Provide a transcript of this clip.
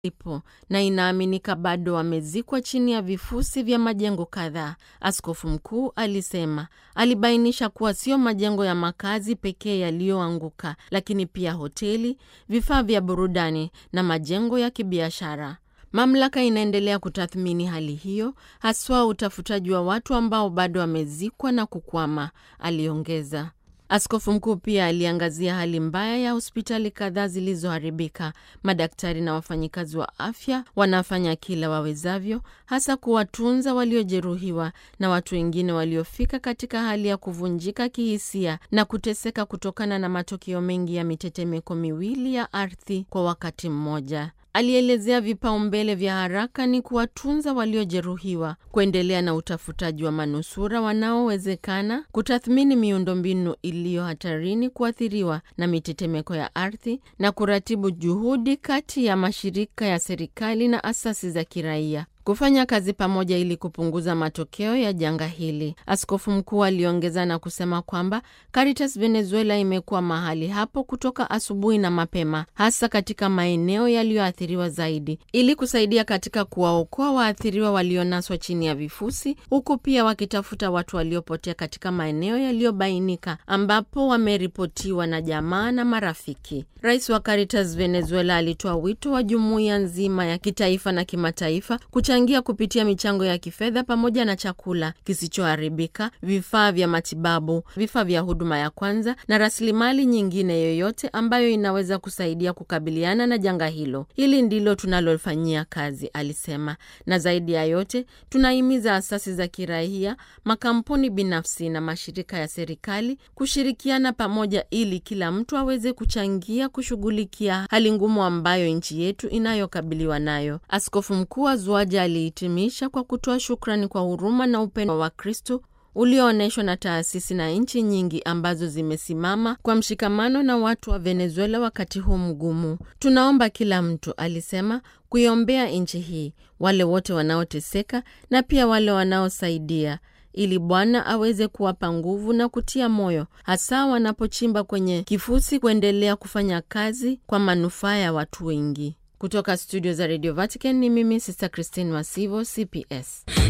ipo na inaaminika bado wamezikwa chini ya vifusi vya majengo kadhaa. Askofu mkuu alisema. Alibainisha kuwa sio majengo ya makazi pekee yaliyoanguka, lakini pia hoteli, vifaa vya burudani na majengo ya kibiashara. Mamlaka inaendelea kutathmini hali hiyo, haswa utafutaji wa watu ambao bado wamezikwa na kukwama, aliongeza. Askofu mkuu pia aliangazia hali mbaya ya hospitali kadhaa zilizoharibika. Madaktari na wafanyikazi wa afya wanafanya kila wawezavyo, hasa kuwatunza waliojeruhiwa na watu wengine waliofika katika hali ya kuvunjika kihisia na kuteseka kutokana na matokeo mengi ya mitetemeko miwili ya ardhi kwa wakati mmoja. Alielezea vipaumbele vya haraka ni kuwatunza waliojeruhiwa, kuendelea na utafutaji wa manusura wanaowezekana, kutathmini miundombinu iliyo hatarini kuathiriwa na mitetemeko ya ardhi na kuratibu juhudi kati ya mashirika ya serikali na asasi za kiraia kufanya kazi pamoja ili kupunguza matokeo ya janga hili. Askofu mkuu aliongeza na kusema kwamba Caritas Venezuela imekuwa mahali hapo kutoka asubuhi na mapema, hasa katika maeneo yaliyoathiriwa zaidi, ili kusaidia katika kuwaokoa waathiriwa walionaswa chini ya vifusi, huku pia wakitafuta watu waliopotea katika maeneo yaliyobainika ambapo wameripotiwa na jamaa na marafiki. Rais wa Caritas Venezuela alitoa wito wa jumuiya nzima ya kitaifa na kimataifa changia kupitia michango ya kifedha pamoja na chakula kisichoharibika, vifaa vya matibabu, vifaa vya huduma ya kwanza na rasilimali nyingine yoyote ambayo inaweza kusaidia kukabiliana na janga hilo. Hili ndilo tunalofanyia kazi, alisema. Na zaidi ya yote, tunahimiza asasi za kiraia, makampuni binafsi na mashirika ya serikali kushirikiana pamoja ili kila mtu aweze kuchangia kushughulikia hali ngumu ambayo nchi yetu inayokabiliwa nayo. Askofu mkuu wa Zuaja alihitimisha kwa kutoa shukrani kwa huruma na upendo wa Kristo ulioonyeshwa na taasisi na nchi nyingi ambazo zimesimama kwa mshikamano na watu wa Venezuela wakati huu mgumu. Tunaomba kila mtu, alisema, kuiombea nchi hii, wale wote wanaoteseka na pia wale wanaosaidia ili Bwana aweze kuwapa nguvu na kutia moyo, hasa wanapochimba kwenye kifusi, kuendelea kufanya kazi kwa manufaa ya watu wengi. Kutoka studio za Radio Vatican ni mimi Sister Christine Masivo, CPS.